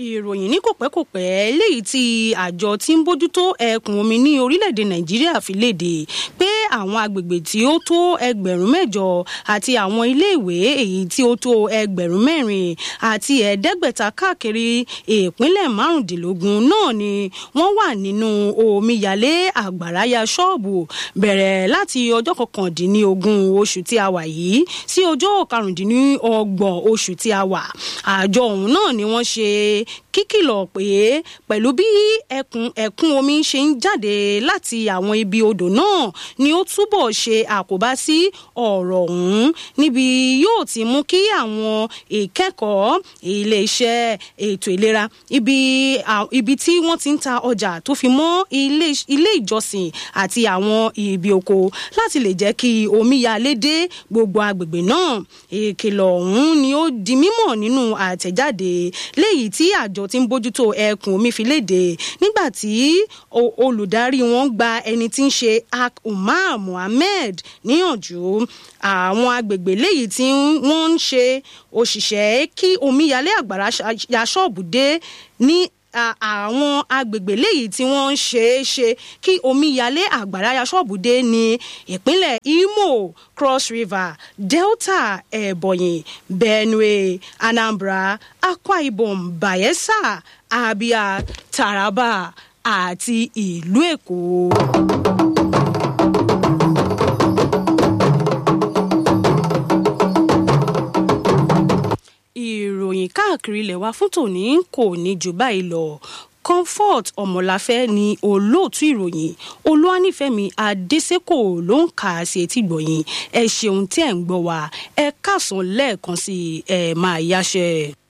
ìròyìn ní kòpẹ́kòpẹ́ léyìí tí àjọ tí ń bójútó ẹkùn omi ní orílẹ̀-èdè nàìjíríà fi léde pé àwọn agbègbè tí ó tó ẹgbẹ̀rún mẹ́jọ àti àwọn iléèwé èyí tí ó tó ẹgbẹ̀rún mẹ́rin àti ẹ̀ẹ́dẹ́gbẹ̀ta káàkiri ìpínlẹ̀ márùndínlógún náà ni wọ́n wà nínú omíyalé àgbàráyà ṣọ́ọ̀bù bẹ̀rẹ̀ láti ọjọ́ kọkàndínlógún oṣù tí a wà yìí sí ọjọ́ karùndínlọ́gbọ̀n oṣù tí a wà àjọ ọ̀hún náà ni wọ́n ṣe kíkìlọ̀ pé pẹ̀lú bí ẹkùn ẹ̀kún omi ṣe ń jáde láti àwọn ibi odò náà ni ó túbọ̀ ṣe àkóbá sí ọ̀rọ̀ ọ̀hún níbi yóò ti mú kí àwọn ìkẹ́kọ̀ọ́ iléeṣẹ́ ètò ìlera ibi ibi tí wọ́n ti ń ta ọjà tó fi mọ́ ilé ìjọsìn àti àwọn ibi oko láti lè jẹ́ kí omíyalé dé gbogbo agbègbè náà ìkìlọ̀ ọ̀hún ni ó di mímọ̀ nínú àtẹ̀jáde léyìí tí àjọ tí ń bójútó ẹkùn omi fi léde nígbà tí olùdarí wọn gba ẹni tí ń ṣe ak umar muhammed níyànjú àwọn agbègbè léyìí tí wọ́n ń ṣe òṣìṣẹ́ kí omíyalé àgbàrá ya ṣọ́ọ̀bù dé ní àwọn agbègbè léyìí tí wọ́n ń ṣe é ṣe kí omíyalé àgbàrá ya ṣọ́ọ̀bù dé ní ìpínlẹ̀ imo cross river delta ebonyi benue anambra akwa ibom bayelsa abia taraba àti ìlú èkó. ìròyìn káàkiri ilẹ̀ wa fún tòní kò ní jù báyìí lọ comfort ọmọláfẹ́ ni olóòtú ìròyìn olúwanífẹ̀mí adésèkò ló ń kà á sí etí gbọ̀yìn ẹ ṣeun tí ẹ̀ ń gbọ́ wa ẹ káàsán lẹ́ẹ̀kan sí ẹ máa yáṣẹ́.